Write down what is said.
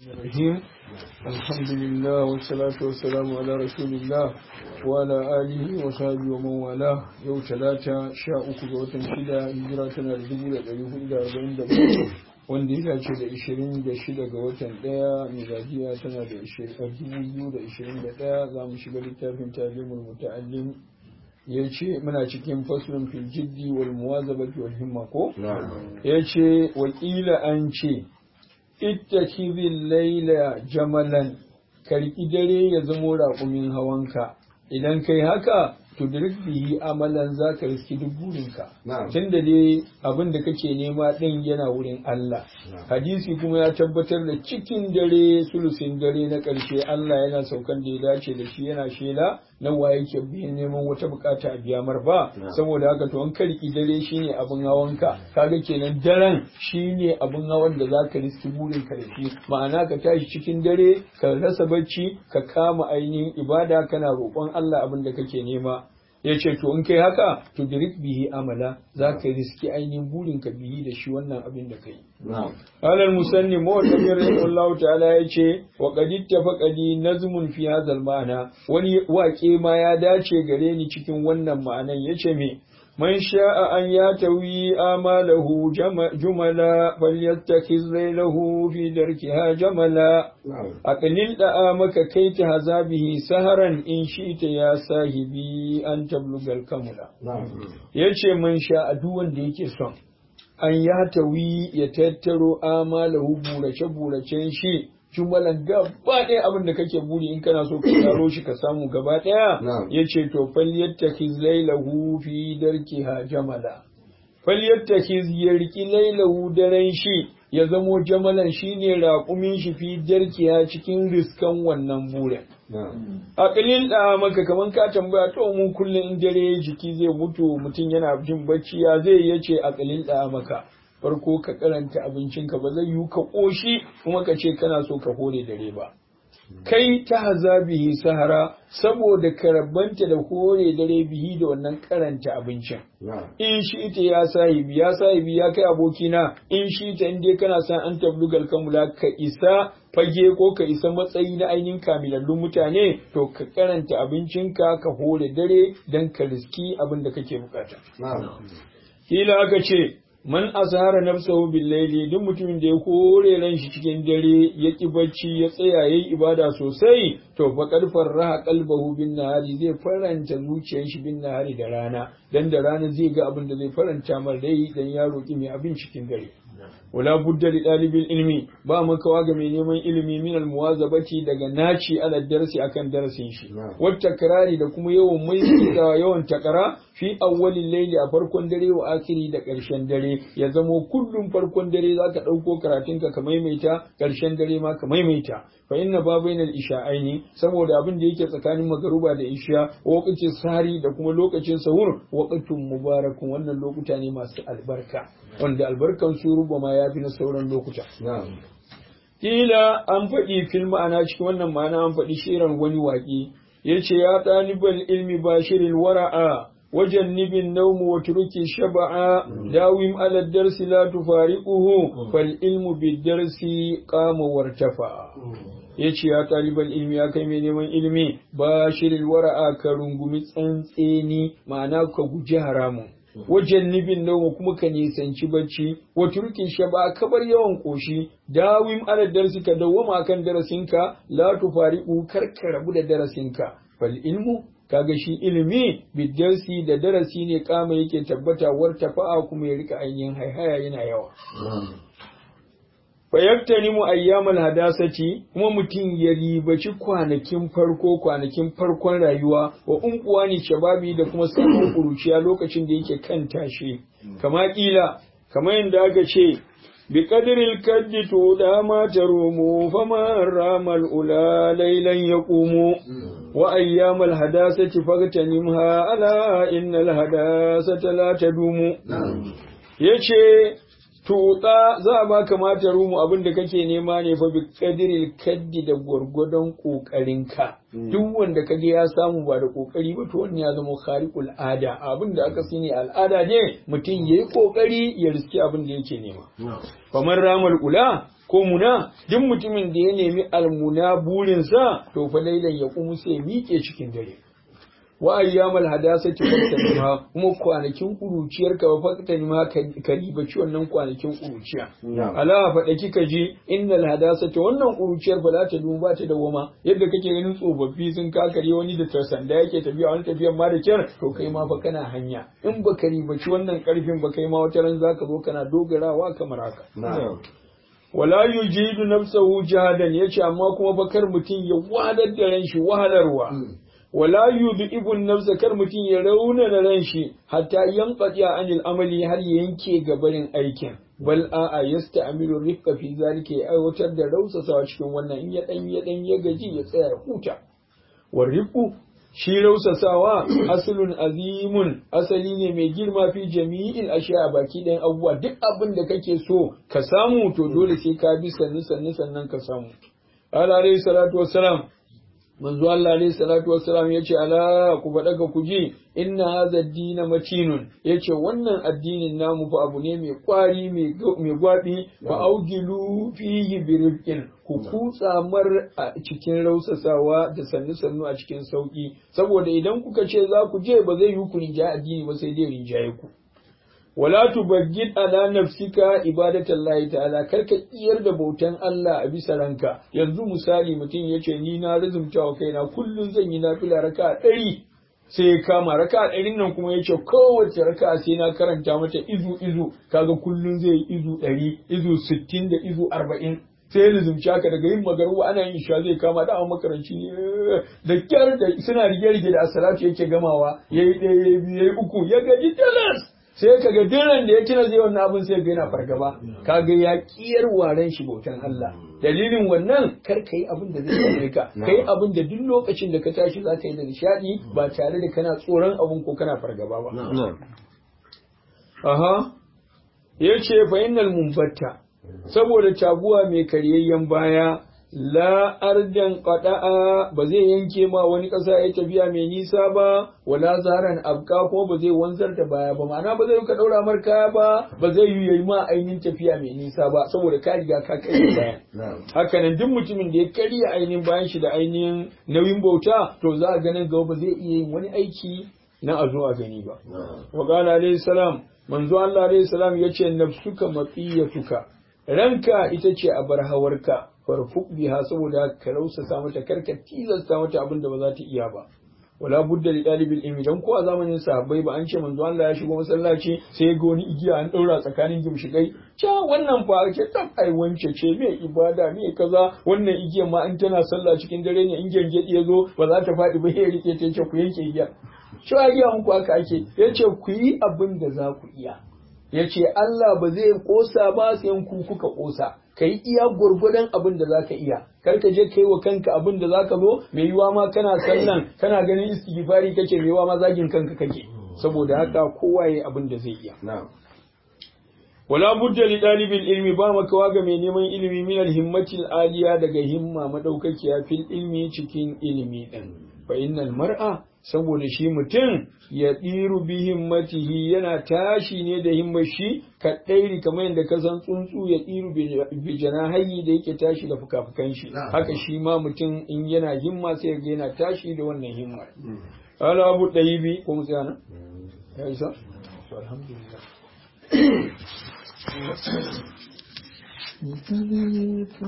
الرحيم الحمد لله والصلاة والسلام على رسول الله وعلى آله وصحبه ومن والاه يوم ثلاثة شاء كبوة شدة هجراتنا لدبولة ليهود أربعين دبولة wanda ya dace da 26 ga watan ɗaya miladiya tana da 2021 za mu shiga littafin talimul muta'allim ya ce muna cikin faslun fil jiddi wal muwazabati wal himma ko ya ce wakila an ce ittakhidhil layla jamalan karki dare ya zamo raƙumin hawanka idan kai haka tudrik bihi amalan zaka riski duk burinka tunda dai abin da kake nema din yana wurin Allah hadisi kuma ya tabbatar da cikin dare sulusin dare na ƙarshe Allah yana saukan da ya dace da shi yana shela na waye ke biyan neman wata bukata a biya mar ba saboda haka to an karki dare shine abin hawanka kaga kenan daren shine abin hawan da zaka riski burinka da shi ma'ana ka tashi cikin dare ka rasa bacci ka kama ainihin ibada kana roƙon Allah abin da kake nema ya ce to in kai haka to dirik bihi amala za ka riski ainihin burin ka bihi da shi wannan abin da kai alal musanni mawallafi rahimahullahu ta'ala ya ce wa qad ittafaqali nazmun fi hadha ma'ana wani waƙe ma ya dace gare ni cikin wannan ma'anan yace me من شاء أن ياتوي آماله جملا فليتخذ ليله في دركها جملا أقلل دآمك كي تهزا به سهرا إن شئت يا صاحبي أن تبلغ الكملا يجي من شاء دون ديك son an ya tawi ya tattaro amalahu burace-buracen shi jumalan gaba ɗaya abin da kake buri in kana so ka taro shi ka samu gaba ɗaya ya ce to falyattakiz lailahu fi darkiha jamala falyattakiz ya riki lailahu daren shi ya zamo jamalan shine raƙumin shi fi darkiha cikin riskan wannan burin aƙalin da maka kaman ka tambaya to mu kullum in dare jiki zai mutu mutum yana jin bacci ya zai yace aƙalin da maka farko ka karanta abincinka ba zai yiwu ka ƙoshi kuma ka ce kana so ka hore dare ba kai ta haza bihi sahara saboda ka rabanta da hore dare bihi da wannan karanta abincin in shi ita ya sahibi ya sahibi ya kai abokina in shi ita inda kana san an tablugal kamula ka isa fage ko ka isa matsayi na ainihin kamilallun mutane to ka karanta abincinka ka hore dare don ka riski abin da kake bukata kila aka ce man azhara nafsahu bil layli duk mutumin da ya kore ran shi cikin dare ya ki bacci ya tsaya yayi ibada sosai to fa qad farraha qalbahu bin nahari zai faranta zuciyar shi bin nahari da rana dan da rana zai ga abin da zai faranta mar rai dan ya roki mai abin cikin dare wala budda li dalibil ilmi ba makawa ga mai neman ilimi min al muwazabati daga naci ala darsi akan darasin shi wat takrari da kuma yawan mai da yawan takara fi awwalil layli a farkon dare wa akiri da ƙarshen dare ya zamo kullum farkon dare zaka ɗauko karatun ka ka maimaita ƙarshen dare ma ka maimaita fa inna ba bainal isha'aini saboda abin da yake tsakanin magaruba da isha waqtin sari da kuma lokacin sahur waqtun mubarakun wannan lokuta ne masu albarka wanda albarkan su rubama ya fi na sauran lokuta kila an faɗi fil ma'ana cikin wannan ma'ana an faɗi shirin wani waƙi yace ya ɗaliban ilmi bashirin wara'a وجنب النوم وترك الشبع داوم على الدرس لا تفارقه فالعلم بالدرس قام وارتفع yace ya ɗaliban ilmi ya kai mai neman ilimi ba shirin wara'a ka rungumi tsantseni ma'ana ka guji haramun wajen nibin nauma kuma ka nisanci bacci wa turkin shaba ka bar yawan koshi dawim ala darsi ka dawwama kan darasinka la tufariqu kar ka rabu da darasinka fal ilmu kaga shi ilimi bidarsi da darasi ne kama yake tabbata wartafa'a kuma ya rika ainihin haihaya yana yawa fayaktani mu ayyamal hadasati kuma mutum ya ribaci kwanakin farko kwanakin farkon rayuwa wa unkuwa ne shababi da kuma samun kuruciya lokacin da yake kan tashi kama kila kamar yadda aka ce بقدر الكد تودا ما تروم فما رام الأولى ليلا يقوم وأيام الهداسة فاغتنمها ألا إن الهداسة لا تدوم يشي tuta za a baka mata rumu abin da kake nema ne fa bi kadiril kaddi da gwargwadon kokarinka duk wanda kage ya samu ba da kokari ba to wannan ya zama khariqul ada abin da aka sani al'ada ne mutum yayi kokari ya riski abin da yake nema kamar ramal ula ko muna duk mutumin da ya nemi almuna burinsa to fa lailan ya kuma sai miƙe cikin dare wa ayyamal hadasati faktanima kuma kwanakin kuruciyar ka ba faktanima ka ribaci wannan kwanakin kuruciya ala faɗa kika ji innal hadasati wannan kuruciyar ba za ta duba ba ta dawama yadda kake ganin tsofaffi sun kakare wani da sanda yake tafiya wani tafiyan ma da kyar to kai ma fa kana hanya in ba ka ribaci wannan karfin ba kai ma wata ran zaka zo kana dogarawa kamar haka wala yujidu nafsahu jahadan yace amma kuma bakar mutum ya wadar da ran shi wahalarwa wala yudhibu nafsa kar mutum ya rauna na ran shi hatta yanqati anil amali har ya yanke gabarin aikin bal a'a yasta'milu rifqa fi zalika ya aiwatar da rausasawa cikin wannan in ya dan ya dan ya gaji ya tsaya ya huta wa rifqu shi rausasawa asalun azimun asali ne mai girma fi jami'il ashiya baki ɗayan abubuwa duk abin da kake so ka samu to dole sai ka bi sannu sannu sannan ka samu ala alayhi salatu wassalam manzo Allah alayhi salatu wassalam yace ala ku faɗa ka ku ji inna hadha ad-din matinun yace wannan addinin namu fa abu ne mai kwari mai gwabi fa augilu fihi birifqin ku kutsa mar a cikin rausasawa da sannu sannu a cikin sauki saboda idan kuka ce za ku je ba zai yi ku rinjaye addini ba sai dai rinjaye ku wala tubaggid ala nafsika ibadatallahi ta'ala karka iyar da bautan Allah a bisa ranka yanzu misali mutum yace ni na rizumta wa kaina kullun zan yi nafila raka ɗari sai ya kama raka ɗarin nan kuma yace kowace raka sai na karanta mata izu izu kaga kullun zai yi izu ɗari izu sittin da izu arba'in sai ya rizumci haka daga yin magaruwa ana yin sha zai kama da makaranci ne da kyar da suna rige-rige da asalatu yake gamawa yayi ɗaya yayi biyu yayi uku ya gaji talas sai ka ga diran da ya tuna zai wannan abin sai ga yana fargaba kaga ya kiyar waren shi bautan Allah dalilin wannan kar ka yi abin da zai same ka kai abin da duk lokacin da ka tashi za ka yi da nishadi ba tare da kana tsoron abin ko kana fargaba ba aha yace fa innal munbatta saboda taguwa mai karyayyen baya la ardan qada'a ba zai yanke ma wani ƙasa ya tafiya mai nisa ba wala zaran abka ko ba zai wanzar da baya ba ma'ana ba zai ka daura mar kaya ba ba zai yi yayi ma ainihin tafiya mai nisa ba saboda ka riga ka kai bayan haka nan duk mutumin da ya karya ainihin bayan shi da ainihin nauyin bauta to za a ganin gaba ba zai iya yin wani aiki na a zo a gani ba wa qala alayhi salam manzo Allah alayhi salam yace nafsuka mafiyatuka ranka ita ce a bar hawarka farfuk biha saboda ka rausasa mata karka tilasta mata abin da ba za ta iya ba wala budda li dalibil ilmi dan ko a zamanin sahabbai ba an ce manzo Allah ya shigo masallaci sai ga wani igiya an daura tsakanin gimshikai ca wannan fa ake tab ai wance ce me ibada me kaza wannan igiyar ma an tana sallah cikin dare ne in gengedi ya zo ba za ta faɗi ba ya rike ta ce ku yanke igiya cewa igiya muku haka ake yace ku yi abin da za ku iya yace Allah ba zai kosa ba sai ku kuka kosa ka yi iya gwargwadon abin da za ka iya kar ka je ka yi wa kanka abin da za ka zo mai yiwa ma kana sallan kana ganin istighfari kake mai yiwa ma zagin kanka kake saboda haka kowa ya abin da zai iya wala budda li dalibil ilmi ba makawa ga mai neman ilimi min al himmatil aliya daga himma madaukakiya fil ilmi cikin ilimi din fa innal mar'a saboda shi mutum ya ɗiru bi himmatihi yana tashi ne da himmar shi ka ɗairi kamar yadda ka san tsuntsu ya ɗiru bi janahayi da yake tashi da fuka-fukan shi haka shi ma mutum in yana himma sai ga yana tashi da wannan himmar ala abu ɗayi bi ko mu tsaya nan ya isa alhamdulillah